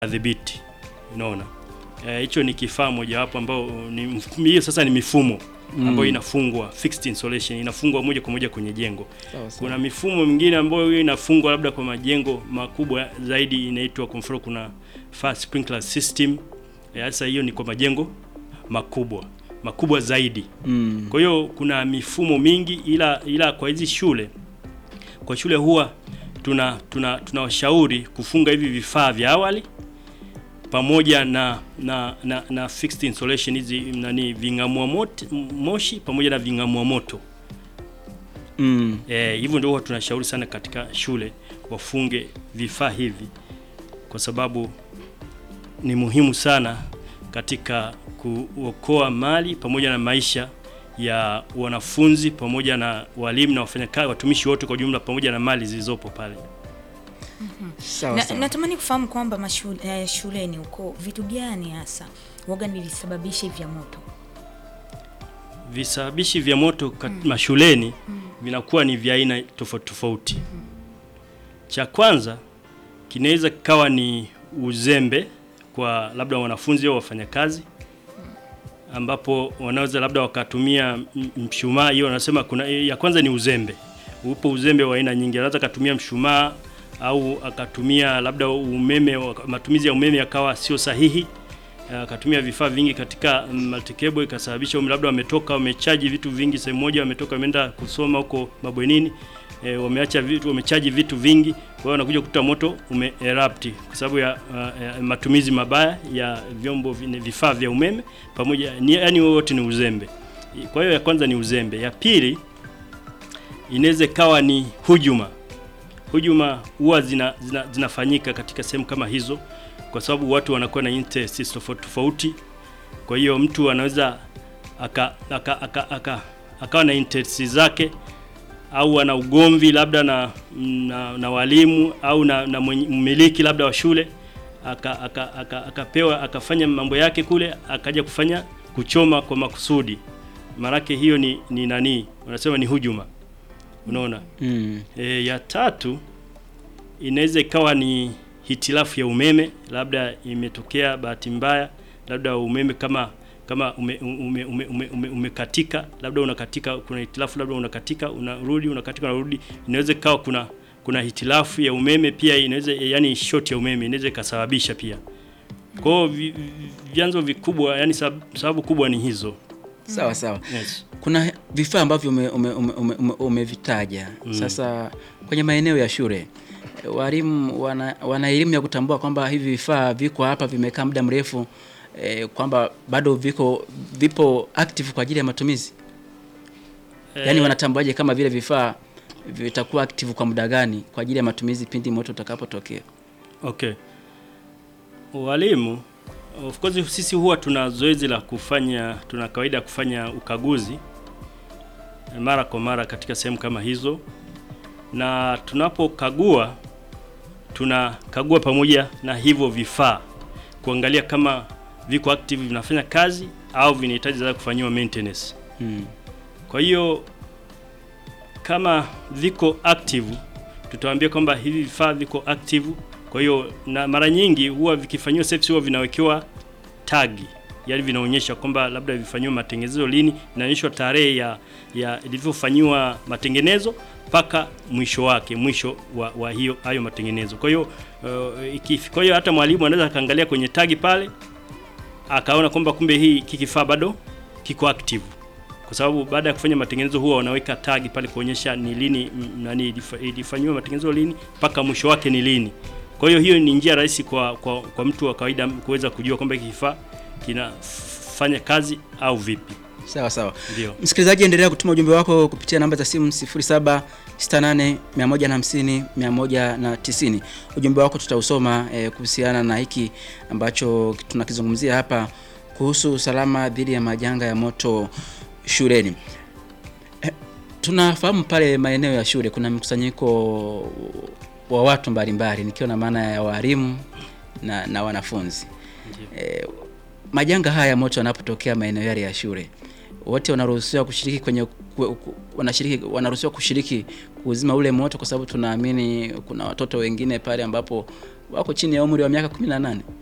dhibiti. Unaona, hicho e, ni kifaa mojawapo ambao ni hiyo sasa ni mifumo ambayo inafungwa fixed installation, inafungwa moja kwa moja kwenye jengo. Kuna mifumo mingine ambayo hiyo inafungwa labda kwa majengo makubwa zaidi, inaitwa kwa mfano, kuna fire sprinkler system. Sasa hiyo ni kwa majengo makubwa makubwa zaidi mm. Kwa hiyo kuna mifumo mingi, ila ila kwa hizi shule kwa shule huwa tuna tunawashauri tuna kufunga hivi vifaa vya awali pamoja na na, na, na fixed installation hizi nani ving'amua moshi pamoja na ving'amua moto mm. Eh, hivyo ndio huwa tunashauri sana katika shule wafunge vifaa hivi kwa sababu ni muhimu sana katika kuokoa mali pamoja na maisha ya wanafunzi pamoja na walimu na wafanyakazi watumishi wote kwa jumla pamoja na mali zilizopo pale. mm -hmm. Na, natamani kufahamu kwamba mashule, eh, shuleni huko vitu gani hasa waga ni visababishi vya moto? Visababishi vya moto kat, mm. mashuleni mm. vinakuwa ni vya aina tofauti tofauti. mm -hmm. Cha kwanza kinaweza kikawa ni uzembe kwa labda wanafunzi au wafanyakazi ambapo wanaweza labda wakatumia mshumaa. Hiyo wanasema kuna ya kwanza ni uzembe. Upo uzembe wa aina nyingi, anaweza akatumia mshumaa au akatumia labda umeme, matumizi ya umeme yakawa sio sahihi, akatumia vifaa vingi katika multicable, ikasababisha labda wametoka wamechaji vitu vingi sehemu moja, wametoka wameenda kusoma huko mabwenini E, wameacha vitu wamechaji vitu vingi, kwa hiyo wanakuja kukuta moto ume erupt kwa sababu ya, uh, ya matumizi mabaya ya vyombo vifaa vya umeme pamoja ni, yani wote ni uzembe. Kwa hiyo ya kwanza ni uzembe. Ya pili inaweza ikawa ni hujuma. Hujuma huwa zina, zina, zinafanyika katika sehemu kama hizo kwa sababu watu wanakuwa na interests tofauti tofauti. Kwa hiyo mtu anaweza aka, aka, aka, aka, akawa na interests zake au ana ugomvi labda na, na, na walimu au na, na mmiliki labda wa shule akapewa aka, aka, aka akafanya mambo yake kule akaja kufanya kuchoma kwa makusudi, maanake hiyo ni, ni nani wanasema ni hujuma. Unaona mm. E, ya tatu inaweza ikawa ni hitilafu ya umeme, labda imetokea bahati mbaya, labda umeme kama kama umekatika ume, ume, ume, ume, ume labda unakatika, kuna hitilafu labda unakatika unarudi unakatika unarudi, inaweza ikawa kuna kuna hitilafu ya umeme pia, inaweza yani short ya umeme inaweza ikasababisha pia. Kwa hiyo vyanzo vikubwa, yani sababu kubwa ni hizo. Sawa sawa. Yes. Kuna vifaa ambavyo umevitaja ume, ume, ume mm. Sasa kwenye maeneo ya shule walimu wana, wana elimu ya kutambua kwamba hivi vifaa viko hapa vimekaa muda mrefu E, kwamba bado viko vipo active kwa ajili ya matumizi e, yaani wanatambuaje kama vile vifaa vitakuwa active kwa muda gani kwa ajili ya matumizi pindi moto utakapotokea? Okay, walimu of course, sisi huwa tuna zoezi la kufanya, tuna kawaida ya kufanya ukaguzi mara kwa mara katika sehemu kama hizo, na tunapokagua tunakagua pamoja na hivyo vifaa kuangalia kama viko active vinafanya kazi au vinahitaji za kufanyiwa maintenance. Hmm. Kwa hiyo kama viko active tutawaambia kwamba hivi vifaa viko active. Kwa hiyo na mara nyingi huwa vikifanyiwa service huwa vinawekewa tagi, yaani vinaonyesha kwamba labda vifanyiwa matengenezo lini, inaonyeshwa tarehe ya ya ilivyofanyiwa matengenezo mpaka mwisho wake, mwisho wa, wa hiyo hayo matengenezo. Kwa hiyo uh, kwa hiyo hata mwalimu anaweza akaangalia kwenye tagi pale akaona kwamba kumbe hii kifaa bado kiko active, kwa sababu baada ya kufanya matengenezo huwa wanaweka tagi pale kuonyesha ni lini nani ilifanywa matengenezo lini mpaka mwisho wake ni lini. Kwa hiyo hiyo ni njia rahisi kwa, kwa, kwa mtu wa kawaida kuweza kujua kwamba hiki kifaa kinafanya kazi au vipi. Sawa sawa. Ndio. Msikilizaji, endelea kutuma ujumbe wako kupitia namba za simu 0768 150 190. Ujumbe wako tutausoma eh, kuhusiana na hiki ambacho tunakizungumzia hapa kuhusu usalama dhidi ya majanga ya moto shuleni. Eh, tunafahamu pale maeneo ya shule kuna mkusanyiko wa watu mbalimbali nikiwa na maana ya walimu na, na wanafunzi. Eh, majanga haya ya moto yanapotokea maeneo yale ya shule wote wanaruhusiwa kushiriki kwenye wanashiriki wanaruhusiwa kushiriki kuzima ule moto, kwa sababu tunaamini kuna watoto wengine pale ambapo wako chini ya umri wa miaka 18